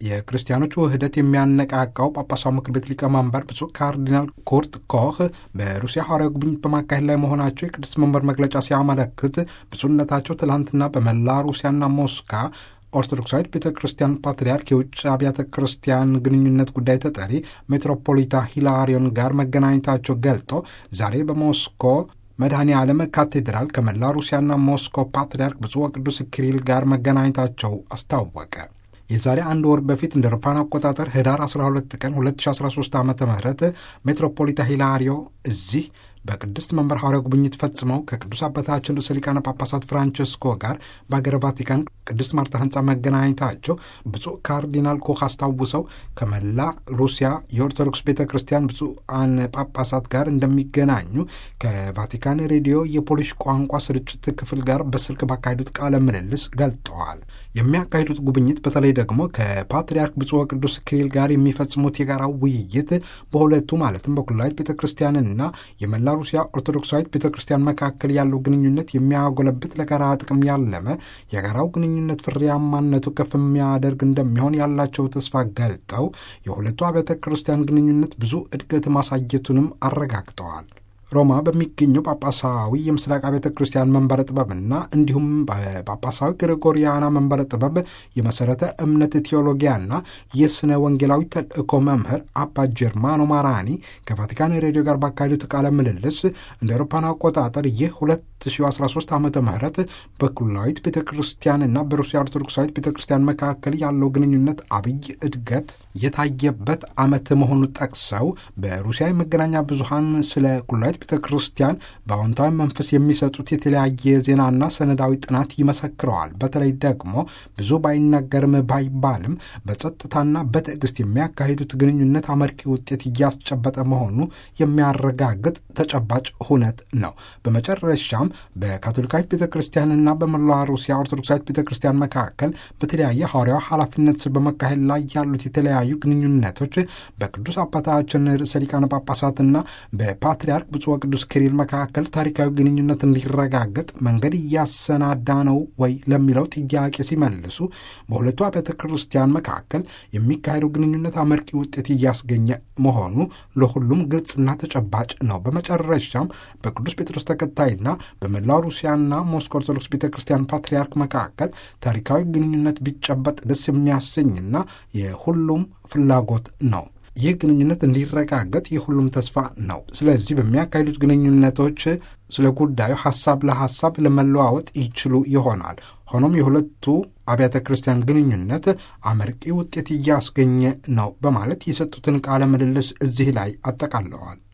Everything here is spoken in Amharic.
የክርስቲያኖች ውህደት የሚያነቃቃው ጳጳሳዊ ምክር ቤት ሊቀመንበር ብፁዕ ካርዲናል ኩርት ኮህ በሩሲያ ሐዋርያዊ ጉብኝት በማካሄድ ላይ መሆናቸው የቅዱስ መንበር መግለጫ ሲያመለክት ብፁዕነታቸው ትላንትና በመላ ሩሲያና ሞስካ ኦርቶዶክሳዊት ቤተ ክርስቲያን ፓትርያርክ የውጭ አብያተ ክርስቲያን ግንኙነት ጉዳይ ተጠሪ ሜትሮፖሊታ ሂላሪዮን ጋር መገናኘታቸው ገልጦ ዛሬ በሞስኮ መድኃኔ ዓለም ካቴድራል ከመላ ሩሲያና ሞስኮ ፓትርያርክ ብፁዕ ወቅዱስ ኪሪል ጋር መገናኘታቸው አስታወቀ። የዛሬ አንድ ወር በፊት እንደ አውሮፓውያን አቆጣጠር ህዳር 12 ቀን 2013 ዓ ም ሜትሮፖሊታ ሂላሪዮ እዚህ በቅድስት መንበር ሐዋርያዊ ጉብኝት ፈጽመው ከቅዱስ አባታችን ርዕሰ ሊቃነ ጳጳሳት ፍራንቸስኮ ጋር በአገረ ቫቲካን ቅድስት ማርታ ህንፃ መገናኘታቸው ብፁዕ ካርዲናል ኮህ አስታውሰው ከመላ ሩሲያ የኦርቶዶክስ ቤተ ክርስቲያን ብፁዓን ጳጳሳት ጋር እንደሚገናኙ ከቫቲካን ሬዲዮ የፖሊሽ ቋንቋ ስርጭት ክፍል ጋር በስልክ ባካሄዱት ቃለ ምልልስ ገልጠዋል። የሚያካሂዱት ጉብኝት በተለይ ደግሞ ከፓትርያርክ ብፁዕ ወቅዱስ ኪሪል ጋር የሚፈጽሙት የጋራ ውይይት በሁለቱ ማለትም በኩላዊት ቤተ ክርስቲያንና የመላ ሩሲያ ኦርቶዶክሳዊት ቤተ ክርስቲያን መካከል ያለው ግንኙነት የሚያጎለብት ለጋራ ጥቅም ያለመ የጋራው ግንኙነት ፍሬያማነቱ ከፍ የሚያደርግ እንደሚሆን ያላቸው ተስፋ ገልጠው የሁለቱ አብያተ ክርስቲያን ግንኙነት ብዙ እድገት ማሳየቱንም አረጋግጠዋል። ሮማ በሚገኘው ጳጳሳዊ የምስራቅ ቤተ ክርስቲያን መንበረ ጥበብና እንዲሁም በጳጳሳዊ ግሪጎሪያና መንበረ ጥበብ የመሠረተ እምነት ቴዎሎጊያና የሥነ ወንጌላዊ ተልእኮ መምህር አባ ጀርማኖ ማራኒ ከቫቲካን ሬዲዮ ጋር ባካሄዱት ቃለ ምልልስ እንደ አውሮፓውያን አቆጣጠር ይህ 2013 ዓመተ ምህረት በኩላዊት ቤተ ክርስቲያንና በሩሲያ ኦርቶዶክሳዊት ቤተ ክርስቲያን መካከል ያለው ግንኙነት አብይ እድገት የታየበት ዓመት መሆኑ ጠቅሰው በሩሲያ የመገናኛ ብዙሃን ስለ ኩላዊት ቤተ ክርስቲያን በአዎንታዊ መንፈስ የሚሰጡት የተለያየ ዜናና ሰነዳዊ ጥናት ይመሰክረዋል። በተለይ ደግሞ ብዙ ባይናገርም ባይባልም በጸጥታና በትዕግስት የሚያካሂዱት ግንኙነት አመርቂ ውጤት እያስጨበጠ መሆኑ የሚያረጋግጥ ተጨባጭ ሁነት ነው። በመጨረሻም በካቶሊካዊት ቤተ ክርስቲያንና በመላዋ ሩሲያ ኦርቶዶክሳዊት ቤተ ክርስቲያን መካከል በተለያየ ሐዋርያዊ ኃላፊነት ስር በመካሄድ ላይ ያሉት የተለያዩ ግንኙነቶች በቅዱስ አባታችን ርዕሰ ሊቃነ ጳጳሳትና በፓትርያርክ ብፁዕ ወቅዱስ ኪሪል መካከል ታሪካዊ ግንኙነት እንዲረጋገጥ መንገድ እያሰናዳ ነው ወይ ለሚለው ጥያቄ ሲመልሱ በሁለቱ አብያተ ክርስቲያን መካከል የሚካሄደው ግንኙነት አመርቂ ውጤት እያስገኘ መሆኑ ለሁሉም ግልጽና ተጨባጭ ነው። በመጨረሻም በቅዱስ ጴጥሮስ ተከታይና በመላው ሩሲያና ሞስኮ ኦርቶዶክስ ቤተ ክርስቲያን ፓትርያርክ መካከል ታሪካዊ ግንኙነት ቢጨበጥ ደስ የሚያሰኝና የሁሉም ፍላጎት ነው። ይህ ግንኙነት እንዲረጋገጥ የሁሉም ተስፋ ነው። ስለዚህ በሚያካሂዱት ግንኙነቶች ስለ ጉዳዩ ሐሳብ ለሐሳብ ለመለዋወጥ ይችሉ ይሆናል። ሆኖም የሁለቱ አብያተ ክርስቲያን ግንኙነት አመርቂ ውጤት እያስገኘ ነው በማለት የሰጡትን ቃለ ምልልስ እዚህ ላይ አጠቃለዋል።